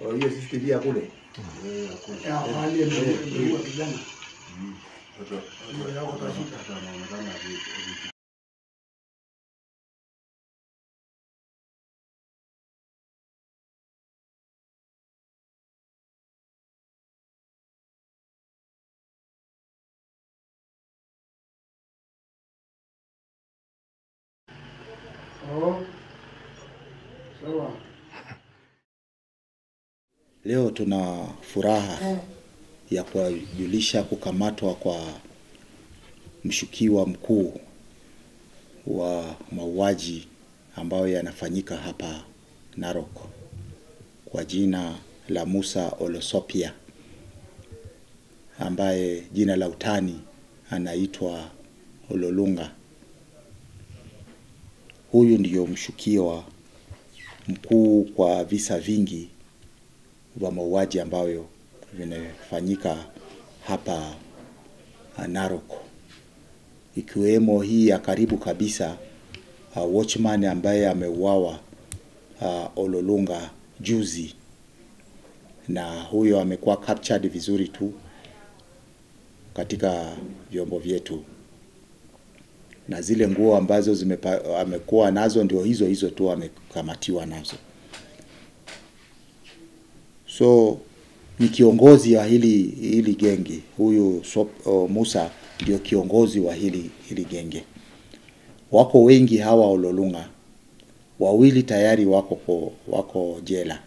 Oh, hiyo CCTV ya kule. Eh, hakuna. Ya, hali ya kijana. Mm. Sasa Ndio yako utashika. sasa anaonekana aki- aki- Oh. Sawa. Leo tuna furaha ya kuwajulisha kukamatwa kwa mshukiwa mkuu wa mauaji ambayo yanafanyika hapa Narok kwa jina la Musa Olosopia ambaye jina la utani anaitwa Ololunga. Huyu ndiyo mshukiwa mkuu kwa visa vingi vya mauaji ambayo vinafanyika hapa uh, Narok, ikiwemo hii ya karibu kabisa uh, watchman ambaye ameuawa uh, Ololunga juzi, na huyo amekuwa captured vizuri tu katika vyombo vyetu, na zile nguo ambazo zimepa, amekuwa nazo ndio hizo hizo tu amekamatiwa nazo. So ni kiongozi wa hili hili genge huyu Sop, uh, Musa ndio kiongozi wa hili hili genge. Wako wengi hawa Ololunga, wawili tayari wako ko, wako jela.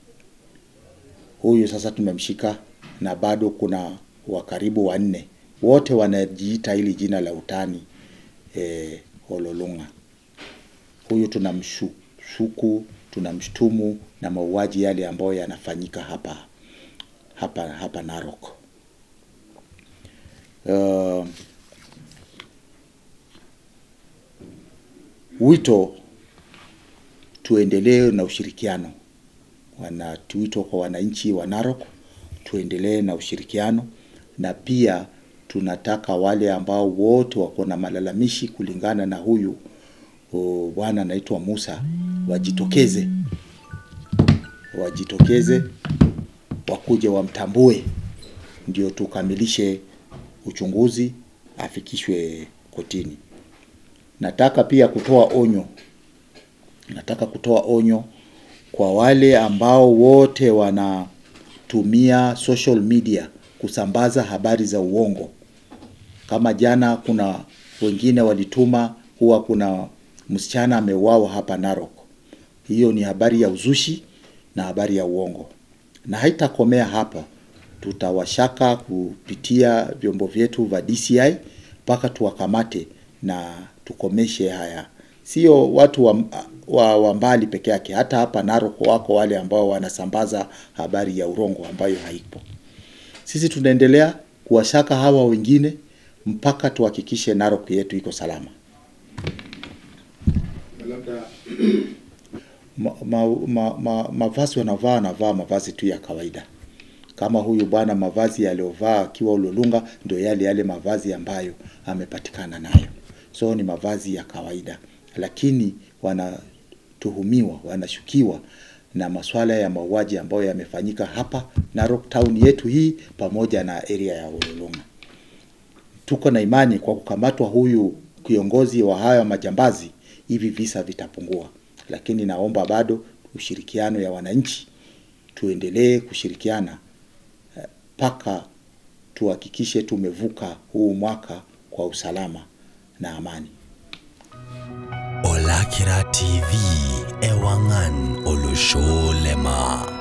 Huyu sasa tumemshika na bado kuna wa karibu wanne, wote wanajiita hili jina la utani eh, Ololunga. Huyu tunamshuku, tunamshtumu na mauaji yale ambayo yanafanyika hapa hapa hapa Narok. Uh, wito tuendelee na ushirikiano wana wito kwa wananchi wa Narok, tuendelee na ushirikiano na pia tunataka wale ambao wote wako na malalamishi kulingana na huyu uh, bwana anaitwa Musa wajitokeze, wajitokeze wakuje wamtambue, ndio tukamilishe uchunguzi, afikishwe kotini. Nataka pia kutoa onyo, nataka kutoa onyo kwa wale ambao wote wanatumia social media kusambaza habari za uongo. Kama jana, kuna wengine walituma huwa kuna msichana ameuawa hapa Narok. Hiyo ni habari ya uzushi na habari ya uongo, na haitakomea hapa. Tutawashaka kupitia vyombo vyetu vya DCI mpaka tuwakamate na tukomeshe haya. Sio watu wa, wa, wa mbali peke yake, hata hapa Narok wako wale ambao wanasambaza habari ya urongo ambayo haipo. Sisi tunaendelea kuwashaka hawa wengine mpaka tuhakikishe Narok yetu iko salama. Labda ma, ma, ma, ma, mavazi wanavaa wanavaa mavazi tu ya kawaida kama huyu bwana mavazi aliyovaa akiwa Ulolunga ndio yale yale mavazi ambayo amepatikana nayo, so ni mavazi ya kawaida, lakini wanatuhumiwa, wanashukiwa na masuala ya mauaji ambayo yamefanyika hapa Narok town yetu hii pamoja na area ya Ulolunga. Tuko na imani kwa kukamatwa huyu kiongozi wa haya majambazi, hivi visa vitapungua, lakini naomba bado ushirikiano ya wananchi, tuendelee kushirikiana mpaka tuhakikishe tumevuka huu mwaka kwa usalama na amani. Olakira TV Ewangan Olusholema.